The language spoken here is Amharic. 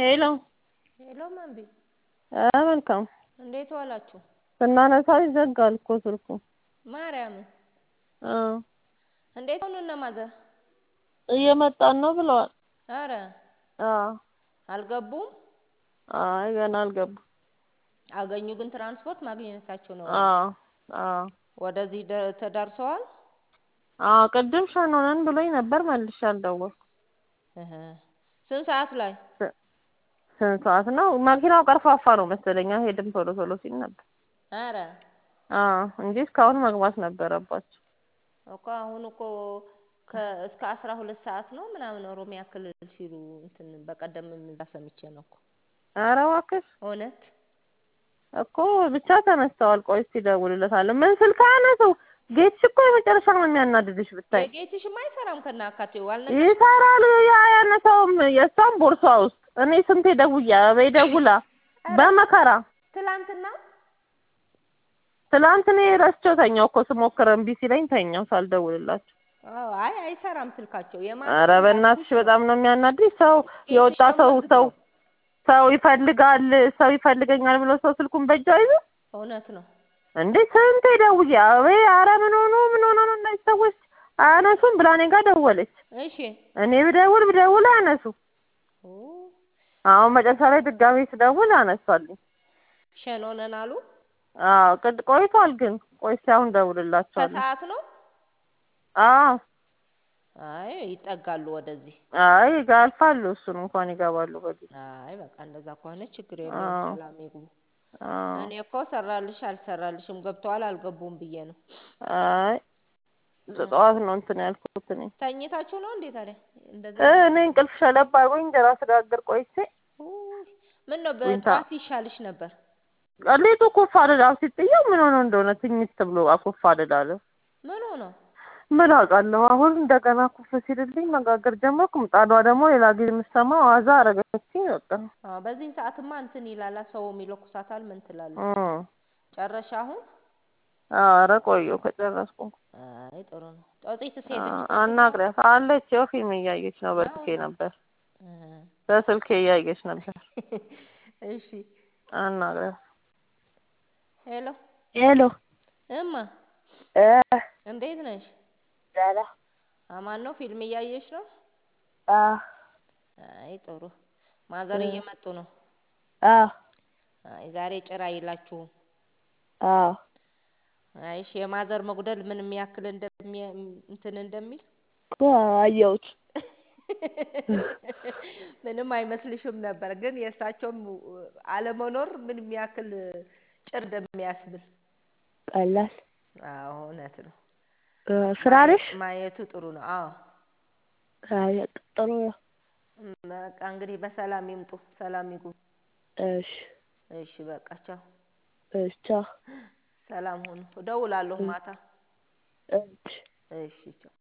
ሄሎ ሄሎ መንቢ ኧረ መልካም እንዴት ዋላችሁ? ስናነሳው ይዘጋል እኮ ስልኩ። ማርያምን አዎ እንዴት ሆኑ እነ ማዘር? እየመጣን ነው ብለዋል። ኧረ አዎ አልገቡም? አይ ገና አልገቡም። አገኙ ግን ትራንስፖርት ማግኘታቸው ነው። አዎ አዎ ወደዚህ ደ- ተዳርሰዋል? አዎ ቅድም ሸኖነን ብሎኝ ነበር መልሼ አልደወልኩም። እህ ስንት ሰዓት ላይ? ስንት ሰዓት ነው? መኪናው ቀርፋፋ ነው መሰለኝ አይሄድም ቶሎ ቶሎ ሲል ነበር። ኧረ አዎ እንጂ እስካሁን መግባት ነበረባቸው። እኮ አሁን እኮ ከ እስከ አስራ ሁለት ሰዓት ነው ምናምን ኦሮሚያ ክልል ሲሉ እንትን በቀደም እዛ ሰምቼ ነው እኮ ኧረ እባክሽ እውነት እኮ ብቻ ተነስተዋል። ቆይ እስኪ እደውልለታለሁ። ምን ስልክ አያነሱ? ጌትሽ እኮ የመጨረሻ ነው የሚያናድድሽ ብታይ። የጌትሽማ አይሰራም ከናካቴው አልነገ ይሰራል ያ ያነሳውም የእሷም ቦርሷ ውስጥ እኔ ስንቴ ደውያ በይ ደውላ በመከራ ትላንትና ትላንት እኔ ረስቼው ተኛው እኮ ስሞክር እምቢ ሲለኝ ተኛው ሳልደውልላቸው። አዎ አይ አይሰራም ስልካቸው የማን ኧረ በእናትሽ በጣም ነው የሚያናድድ። ሰው የወጣ ሰው ሰው ሰው ይፈልጋል ሰው ይፈልገኛል ብሎ ሰው ስልኩን በእጁ አይዞ እውነት ነው እንዴ ስንቴ ደውዬ አቤት ኧረ ምን ሆኑ ምን ሆኑ ነው እነዚህ ሰዎች አያነሱም ብላ እኔ ጋር ደወለች። እሺ እኔ ብደውል ብደውል አያነሱ። ኦ አሁን መጨረሻ ላይ ድጋሜ ስደውል አነሳልኝ። ሸኖነን አሉ አዎ ቅድ ቆይቷል ግን ቆይ እስኪ አሁን እደውልላቸዋለሁ። ከሰዓት ነው አዎ አይ ይጠጋሉ ወደዚህ አይ ያልፋሉ እሱን እንኳን ይገባሉ በጊዜ አይ በቃ እንደዛ ከሆነ ችግር የለውም አዎ። ሰላም ይግቡ አዎ እኔ እኮ ሰራልሽ አልሰራልሽም ገብተዋል አልገቡም ብዬ ነው አይ ጠዋት ነው እንትን ያልኩት እኔ ተኝታችሁ ነው እንዴ ታዲያ እንደዛ እ እኔ እንቅልፍ ሸለብ አድርጎኝ እንጀራ ስጋግር ቆይቼ ምን ነው ዊንታ በጠዋት ይሻልሽ ነበር ሌቱ ኩፍ አልላው ሲጥየው ምን ሆኖ እንደሆነ ትኝት ብሎ አኩፍ አልላለሁ። ምን ሆኖ ምን አውቃለሁ። አሁን እንደገና ኩፍ ሲልልኝ መጋገር ጀመርኩ። ምጣዷ ደግሞ ሌላ ጊዜ የምሰማው ዋዛ አረገችኝ። በቃ አዎ በዚህን ሰዓትማ እንትን ይላላ ሰው ይለኩሳታል ምን ትላለች እም ጨረሻ አሁን ኧረ ቆየሁ ከጨረስኩ። አይ ጥሩ ነው ጦጢትስ ሄደች አናግሪያት አለች። ያው ፊልም እያየች ነው። በስልኬ ነበር በስልኬ እያየች ነበር። እሺ አናግሪያት። ሄሎ ሄሎ እማ እ እንዴት ነሽ ደህና አማን ነው ፊልም እያየሽ ነው አ አይ ጥሩ ማዘር እየመጡ ነው አ አይ ዛሬ ጭራ አይላችሁም አ አይ እሺ የማዘር መጉደል ምን የሚያክል እንደሚ እንትን እንደሚል አየሁት። ምንም አይመስልሽም ነበር ግን የእሳቸውም አለመኖር ምን የሚያክል ጭር እንደሚያስብል ቀላል አዎ እውነት ነው ስራ ነሽ? ማየቱ ጥሩ ነው አዎ አይ ጥሩ ነው። በቃ እንግዲህ በሰላም ይምጡ ሰላም ይግቡ እሺ እሺ በቃ ቻው እሺ ቻው። ሰላም ሁኑ እደውላለሁ ማታ እሺ እሺ ቻው